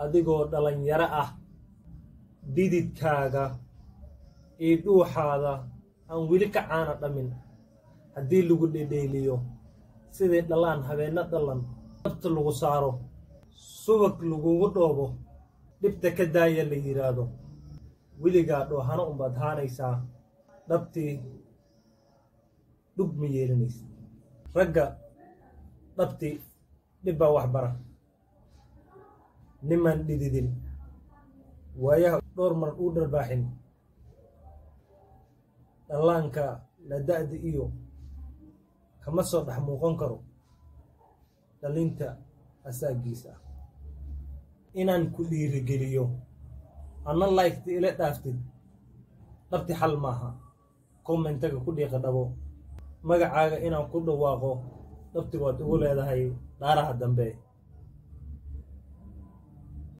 adigoo dhallinyaro ah dhididkaaga iyo dhuuxaada aan weli ka caana dhammin haddii lagu dhedheeliyo sidii dhallaan habeenno dhallan dabta lagu saaro subag lagugu dhoobo dhibta ka daaya la yidhaahdo weligaa dhoohano unbaad haanaysaa dhabtii dhub ma yeelanaysa ragga dhabtii dhib baa wax bara nimaan dhididin waayaha dhowr mar uu dharbaaxin dhallaanka la da'da iyo kama soo dhex muuqan karo dhalinta asaagiis ah inaan ku dhiirigeliyo anna laygta ila dhaaftid dhabti xal maaha kommentaga ku dhiiqa dhabo magacaaga inaan ku dhawaaqo dhabti waad ugu leedahay dhaaraha dambe